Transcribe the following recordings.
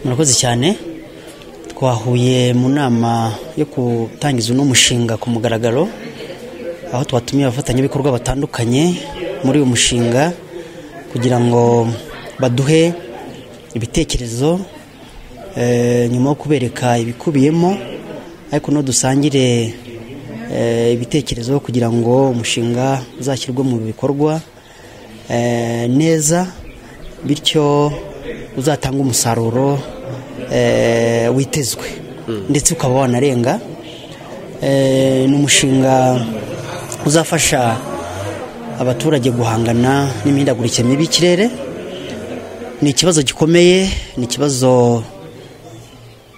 murakoze cyane twahuye mu nama yo gutangiza uno mushinga ku mugaragaro aho twatumiye abafatanyabikorwa batandukanye muri uyu mushinga kugira ngo baduhe ibitekerezo nyuma yo kubereka ibikubiyemo ariko no dusangire ibitekerezo kugira ngo umushinga uzashyirwe mu bikorwa neza bityo uzatanga umusaruro witezwe ndetse ukaba wanarenga ni umushinga uzafasha abaturage guhangana n'imihindagurikire mibi y'ikirere ni ikibazo gikomeye ni ikibazo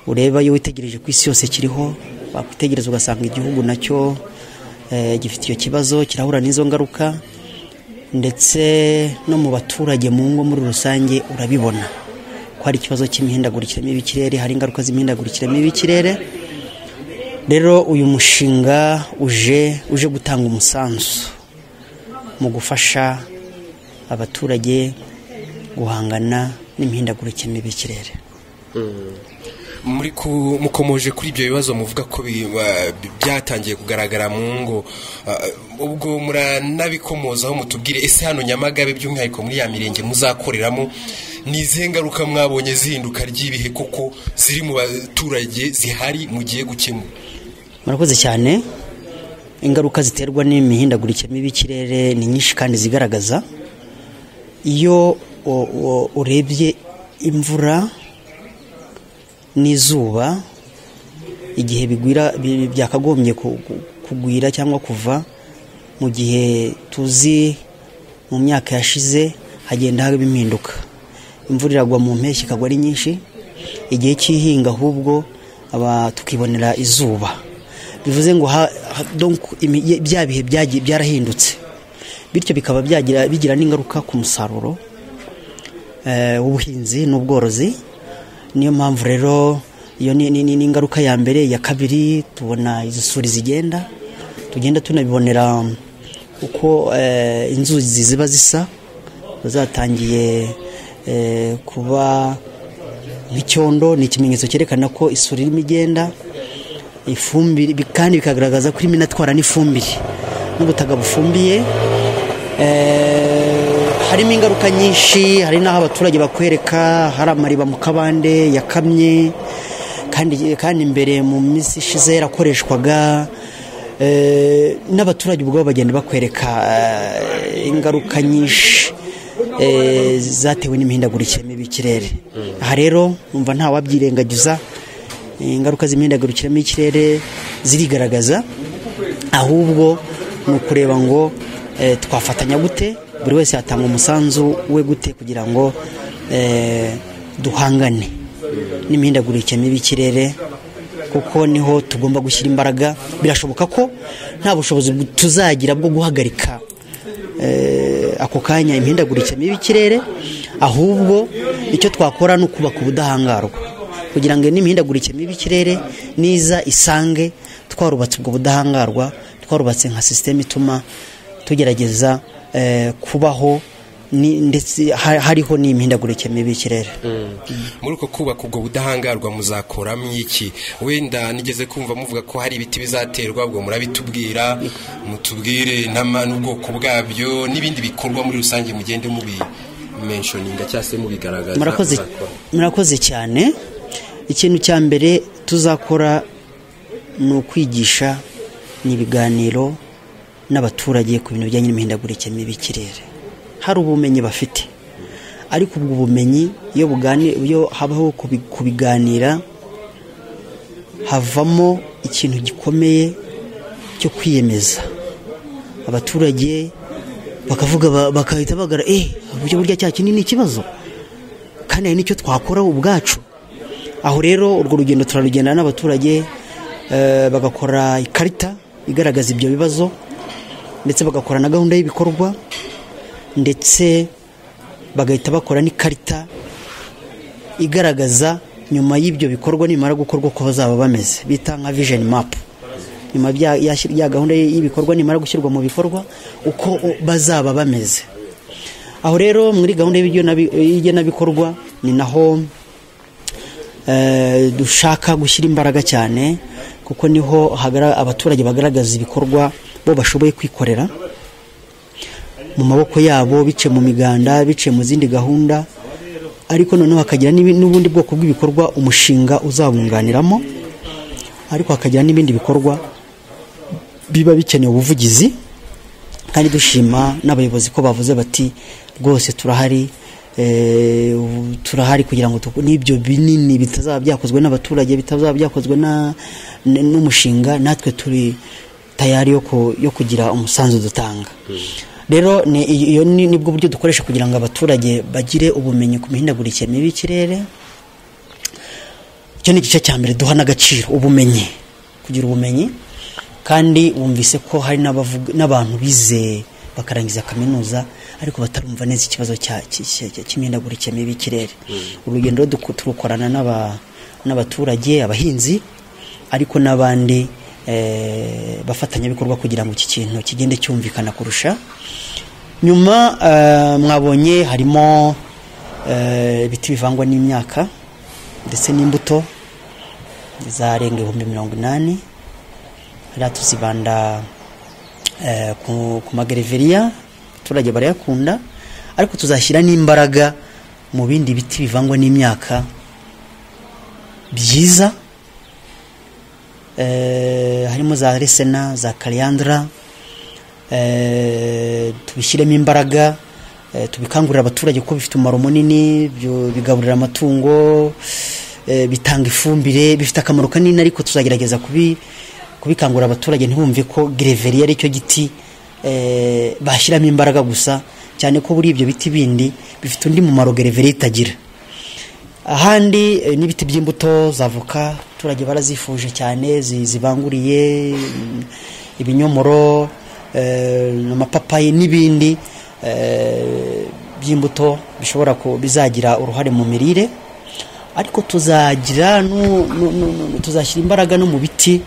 ureba iyo witegereje ku isi yose kiriho wakwitegereza ugasanga igihugu nacyo gifite icyo kibazo kirahura n'izo ngaruka ndetse no mu baturage mu ngo muri rusange urabibona ko hari ikibazo cy'imihindagurikire mibi y'ikirere hari ingaruka z'imihindagurikire mibi y'ikirere rero uyu mushinga uje uje gutanga umusanzu mu gufasha abaturage guhangana n'imihindagurikire mibi y'ikirere muri mukomoje kuri ibyo bibazo muvuga ko byatangiye kugaragara mu ngo ubwo muranabikomozaho mutubwire ese hano nyamagabe by'umwihariko muri ya mirenge muzakoreramo ni izihe ngaruka mwabonye zihinduka ry'ibihe kuko ziri mu baturage zihari mugiye gukemura murakoze cyane ingaruka ziterwa n'imihindagurikire mibi y'ikirere ni nyinshi kandi zigaragaza iyo urebye imvura n'izuba igihe bigwira byakagombye kugwira cyangwa kuva mu gihe tuzi mu myaka yashize hagenda haba impinduka imvura iragwa mu mpeshyi ikagwa ari nyinshi igihe cy'ihinga ahubwo tukibonera izuba bivuze ngo bya bihe byarahindutse bityo bikaba bigira n'ingaruka ku musaruro w'ubuhinzi n'ubworozi niyo mpamvu rero iyo ni ingaruka ya mbere ya kabiri tubona isuri zigenda tugenda tunabibonera uko inzuzi ziba zisa zatangiye kuba nk'icyondo ni ikimenyetso cyerekana ko isuri irimo igenda ifumbire kandi bikagaragaza ko irimo inatwara n'ifumbire n'ubutaka bufumbiye harimo ingaruka nyinshi hari n'aho abaturage bakwereka hari amariba mu kabande yakamye kandi kandi imbere mu minsi ishize yarakoreshwaga n'abaturage ubwabo bagenda bakwereka ingaruka nyinshi zatewe n'imihindagurikire mibi y'ikirere aha rero numva nta wabyirengagiza ingaruka z'imihindagurikire mibi y'ikirere zirigaragaza ahubwo ni ukureba ngo twafatanya gute buri wese yatanga umusanzu we gute kugira ngo duhangane n'imihindagurikire mibi y'ikirere kuko niho tugomba gushyira imbaraga birashoboka ko nta bushobozi tuzagira bwo guhagarika ako kanya imihindagurikire mibi y'ikirere ahubwo icyo twakora ni ukubaka ubudahangarwa kugira ngo n'imihindagurikire mibi y'ikirere niza isange twarubatse ubwo budahangarwa twarubatse nka sisiteme ituma tugerageza kubaho ndetse hariho n'imihindagurikire mibi y'ikirere muri uko kubaka ubwo budahangarwa muzakoramo iki wenda nigeze kumva muvuga ko hari ibiti bizaterwa ubwo murabitubwira mutubwire n'ubwoko bwabyo n'ibindi bikorwa muri rusange mugende mubimenshyoninga cyangwa se mubigaragaza murakoze cyane ikintu cya mbere tuzakora ni ukwigisha ni ibiganiro n'abaturage ku bintu bijyanye n'imihindagurikire mibi y'ikirere hari ubumenyi bafite ariko ubwo bumenyi iyo habaho kubiganira havamo ikintu gikomeye cyo kwiyemeza abaturage bakavuga bagahita bagara eee uburyo burya cya kinini ni ikibazo kandi hari n'icyo twakora ubwacu aho rero urwo rugendo turarugendana n'abaturage bagakora ikarita igaragaza ibyo bibazo ndetse bagakora na gahunda y'ibikorwa ndetse bagahita bakora n'ikarita igaragaza nyuma y'ibyo bikorwa nimara gukorwa uko bazaba bameze bita nka vision map nyuma ya gahunda y'ibikorwa nimara gushyirwa mu bikorwa uko bazaba bameze aho rero muri gahunda y'igena bikorwa ni naho dushaka gushyira imbaraga cyane kuko niho abaturage bagaragaza ibikorwa bo bashoboye kwikorera mu maboko yabo bice mu miganda bice mu zindi gahunda ariko noneho hakagira n'ubundi bwoko bw'ibikorwa umushinga uzabunganiramo ariko hakagira n'ibindi bikorwa biba bikeneye ubuvugizi kandi dushima n'abayobozi ko bavuze bati rwose turahari turahari kugira ngo n'ibyo binini bitazaba byakozwe n'abaturage bitazaba byakozwe n'umushinga natwe turi tayari yo kugira umusanzu dutanga rero nibwo buryo dukoresha kugira ngo abaturage bagire ubumenyi ku mihindagurikire mibi y'ikirere icyo ni igice cya mbere duha n'agaciro ubumenyi kugira ubumenyi kandi wumvise ko hari n'abantu bizeye bakarangiza kaminuza ariko batarumva neza ikibazo cy'imihindagurikire mibi y'ikirere urugendo turukorana n'abaturage abahinzi ariko n'abandi bafatanyabikorwa kugira ngo iki kintu kigende cyumvikana kurusha nyuma mwabonye harimo ibiti bivangwa n'imyaka ndetse n'imbuto zarenga ibihumbi mirongo inani hariya tuzibanda ku magereveriya abaturage barayakunda ariko tuzashyira n'imbaraga mu bindi biti bivangwa n'imyaka byiza harimo za resena za kariyandara tubishyiremo imbaraga tubikangurira abaturage kuko bifite umumaro munini bigaburira amatungo bitanga ifumbire bifite akamaro kanini ariko tuzagerageza kubi kubikangurira abaturage ntibumve ko gereveriya ari cyo giti bashyiramo imbaraga gusa cyane ko buri ibyo biti bindi bifite undi mumaro gereveriya itagira ahandi n'ibiti by'imbuto za avoka abaturage barazifuje cyane zibanguriye ibinyomoro amapapayi n'ibindi by'imbuto bishobora bizagira uruhare mu mirire ariko tuzagira tuzashyira imbaraga no mu biti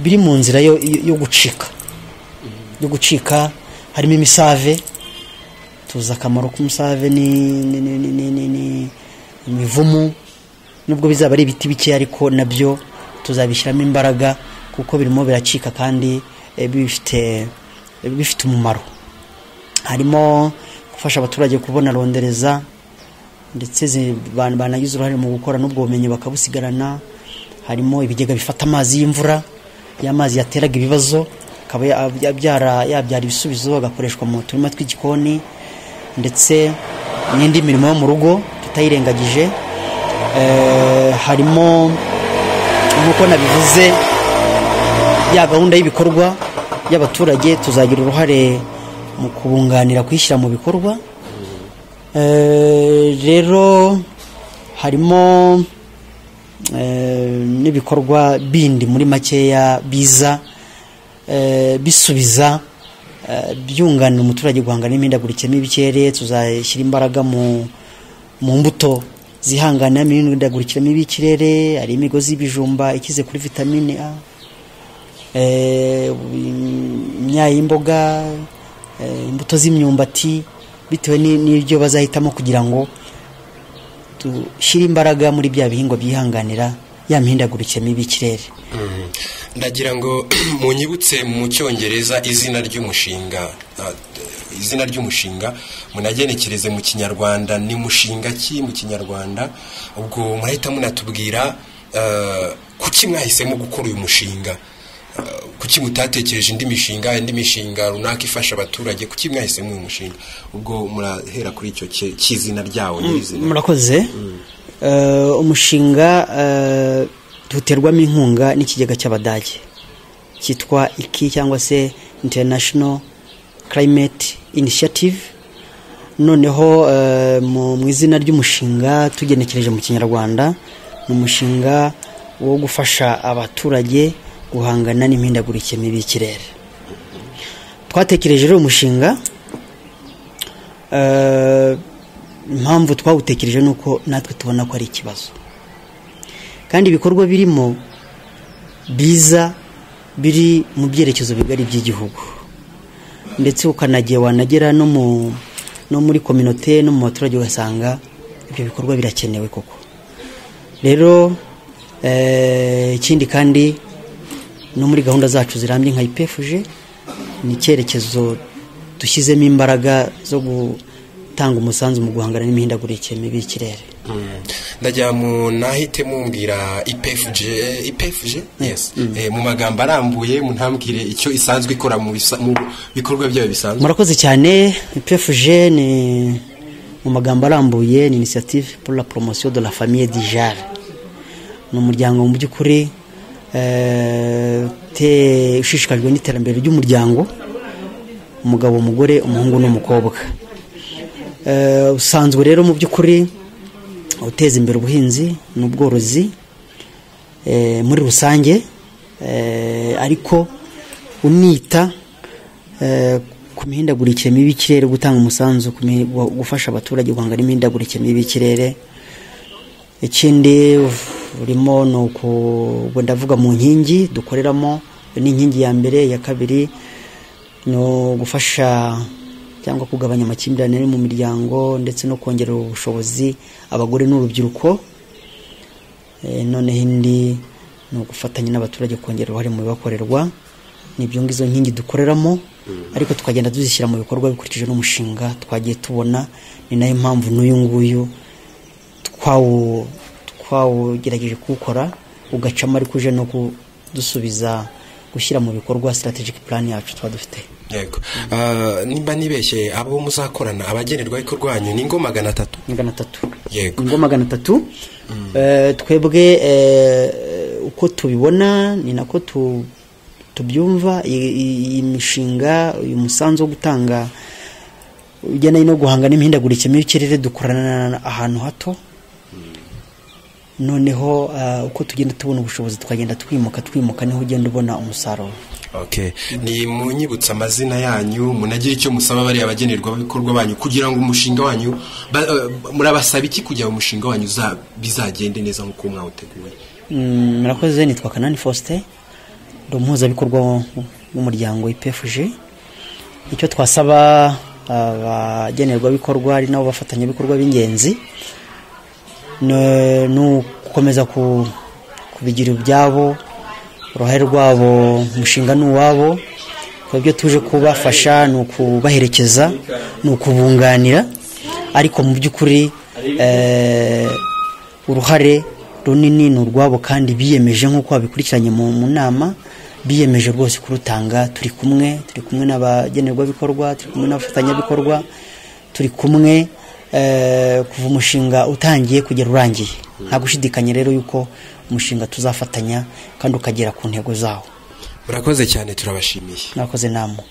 biri mu nzira yo gucika yo gucika harimo imisave tuzi akamaro k'umusave ni imivumu nubwo bizaba ari ibiti bike ariko nabyo tuzabishyiramo imbaraga kuko birimo biracika kandi bifite umumaro harimo gufasha abaturage kubona rondereza ndetse banagize uruhare mu gukora n'ubwo bumenyi bakabusigarana harimo ibigega bifata amazi y'imvura y'amazi yateraga ibibazo akaba yabyara ibisubizo agakoreshwa mu turima tw'igikoni ndetse n'indi mirimo yo mu rugo tutayirengagije harimo nk'uko nabivuze ya gahunda y'ibikorwa y'abaturage tuzagira uruhare mu kubunganira kuyishyira mu bikorwa rero harimo n'ibikorwa bindi muri makeya biza bisubiza byunganira umuturage guhangana n'imihindagurikire y'ikirere tuzashyira imbaraga mu mbuto zihangana n'imihindagurikire y'ikirere hari imigozi y'ibijumba ikize kuri vitamine a imyayi y'imboga imbuto z'imyumbati bitewe n'ibyo bazahitamo kugira ngo dushyire imbaraga muri bya bihingwa byihanganira ya mihindagurikire mibi y'ikirere ndagira ngo munyibutse mu cyongereza izina ry'umushinga izina ry'umushinga munagenekereze mu kinyarwanda ni mushinga ki mu kinyarwanda ubwo murahita munatubwira kuki mwahisemo gukora uyu mushinga kuki mutatekereje indi mishinga indi mishinga runaka ifasha abaturage kuki mwahisemo uyu mushinga ubwo murahera kuri icyo cy'izina ryawo nyirizina murakoze umushinga duterwamo inkunga n'ikigega cy'abadage cyitwa iki cyangwa se international climate initiative noneho mu izina ry'umushinga tugenekereje mu kinyarwanda ni umushinga wo gufasha abaturage guhangana n'imihindagurikire mibi y'ikirere twatekereje rero umushinga impamvu twawutekereje ni uko natwe tubona ko ari ikibazo kandi ibikorwa birimo biza biri mu byerekezo bigari by'igihugu ndetse ukanagiye wanagera no muri kominote no mu baturage ugasanga ibyo bikorwa birakenewe koko rero ikindi kandi no muri gahunda zacu zirambye nka ipefuje ni icyerekezo dushyizemo imbaraga zo gutanga umusanzu mu guhangana n'imihindagurikire mibi y'ikirere ndajya mu nahite mumbwira ipefuje ipefuje mu magambo arambuye ntambwire icyo isanzwe ikora mu bikorwa byayo bisanzwe murakoze cyane ipefuje ni mu magambo arambuye ni inisiyative pour la promotion de la famille di jare ni umuryango mu by'ukuri ushishikajwe n'iterambere ry'umuryango umugabo umugore umuhungu n'umukobwa usanzwe rero mu by'ukuri uteza imbere ubuhinzi n'ubworozi muri rusange ariko unita ku mihindagurikire mibi y'ikirere gutanga umusanzu gufasha abaturage guhangana n'imihindagurikire mibi y'ikirere ikindi urimo ni uku ndavuga mu nkingi dukoreramo n'inkingi ya mbere iya kabiri ni ugufasha cyangwa kugabanya amakimbirane mu miryango ndetse no kongerera ubushobozi abagore n'urubyiruko noneho indi ni ugufatanya n'abaturage kongera uruhare mu bibakorerwa nibyo ngizo nkingi dukoreramo ariko tukagenda tuzishyira mu bikorwa bikurikije n'umushinga twagiye tubona ni nayo mpamvu n'uyu nguyu twawugerageje kuwukora ugacamo ariko uje no kudusubiza gushyira mu bikorwa strategic plan yacu tuba dufite yego nimba nibeshye abo muzakorana abagenerwa ariko rwanyu ni ingo magana atatu magana atatu yego ingo magana atatu twebwe uko tubibona ni nako tubyumva iyi mishinga uyu musanzu wo gutanga ujyana no guhangana n'imihindagurikire y'ikirere dukorana ahantu hato noneho uko tugenda tubona ubushobozi twagenda twimuka twimuka niho ugenda ubona umusaruro okay ni munyibutsa amazina yanyu munagire icyo musaba bariya abagenerwabikorwa banyu kugira ngo umushinga wanyu murabasaba iki kugira ngo umushinga wanyu bizagende neza nk'uko mwawuteguye murakoze nitwa kanani faustin ni umuhuzabikorwa w'umuryango ipefuje icyo twasaba abagenerwabikorwa ari nabo bafatanyabikorwa b'ingenzi ni ugukomeza kubigira ibyabo uruhare rwabo umushinga ni uwabo ibyo tuje kubafasha ni ukubaherekeza ni ukubunganira ariko mu by'ukuri uruhare runini ni urwabo kandi biyemeje nk'uko babikurikiranye mu nama biyemeje rwose kurutanga turi kumwe turi kumwe n'abagenerwabikorwa turi kumwe n'abafatanyabikorwa turi kumwe kuva umushinga utangiye kugera urangiye nta gushidikanya rero yuko umushinga tuzafatanya kandi ukagera ku ntego zawo murakoze cyane turabashimiye murakoze namwe